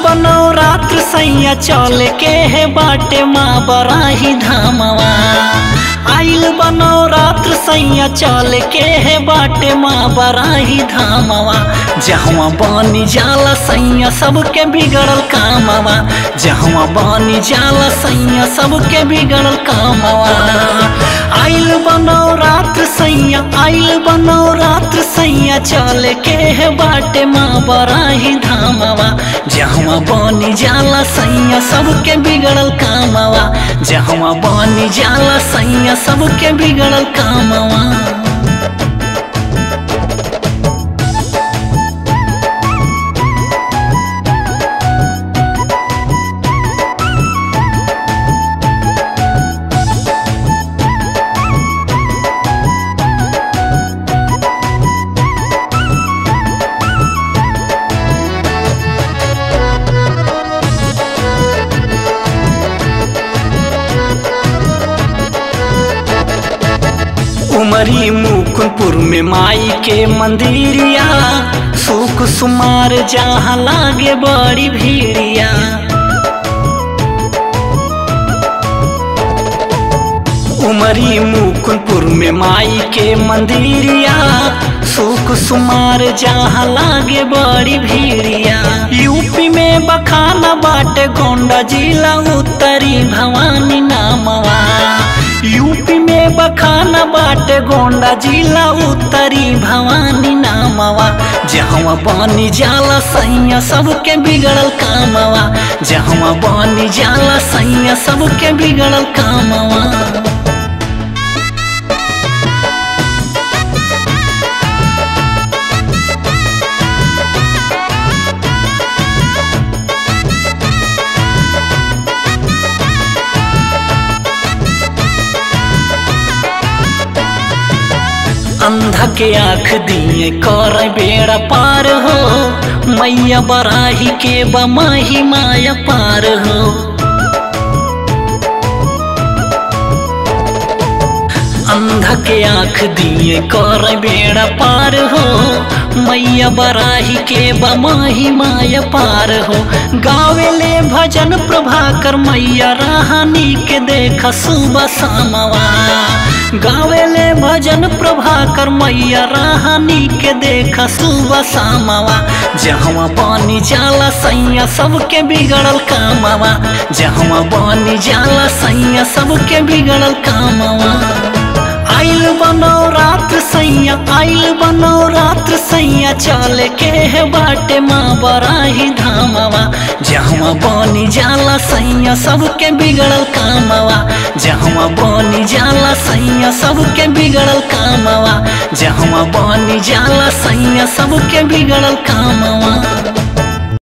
बनो रात्र सैया चल के है बाटे माँ बराही धामवा आइल बनो रात्र सैया चल के है बाटे माँ बराही धामवा जहवा बानी जाला सैया सबके बिगड़ल कामवा जहवा बानी जाला सैया सबके बिगड़ल कामवा आइल बनो रात्र सैया आइल बनो रात्र सैया चल के है बाटे माँ बराही धामवा जहवा बानी जाला सैया सबके बिगड़ल कामवा जहवा बानी जाला सैया सबके बिगड़ल कामवा उमरी मुकुंदपुर में माई के मंदिरिया सुख सुमार जहाँ लागे बड़ी भीड़िया उमरी मुकुंदपुर में माई के मंदिरिया सुख सुमार जहाँ लागे बड़ी भीड़िया यूपी में बखाना बाटे गोंडा जिला उत्तरी भवानी नामवा यूपी में बखाना बाटे गोंडा जिला उत्तरी भवानी नामवा जहवा बानी जाला सैया सबके बिगड़ल कामवा जहवा बानी जाला सैया सबके बिगड़ल कामवा अंधा के आँख दिए कर बेड़ा पार हो मैया बराही के बमाही माया पार हो अंधा के आँख दिए कर बेड़ा पार हो मैया बराही के बमाही माया पार हो गावेले भजन प्रभाकर मैया राहनी के देख सुबह सामवा गावेले भजन प्रभाकर मैया राहनी के देख सुबह सामवा जहवा पानी जाला सैया सबके बिगड़ल कामवा जहवा पानी जाला सैया सबके बिगड़ल कामवा आइल बनो रात्र सैया आइल बनो रात्र सैया चल के है बाटे माँ बराही धामवा जहवा बनी जाला सैया सबके बिगड़ल कामवा जहवा बनी जाला सैया सबके बिगड़ल कामवा जहवा बनी जाला सैया सबके बिगड़ल कामवा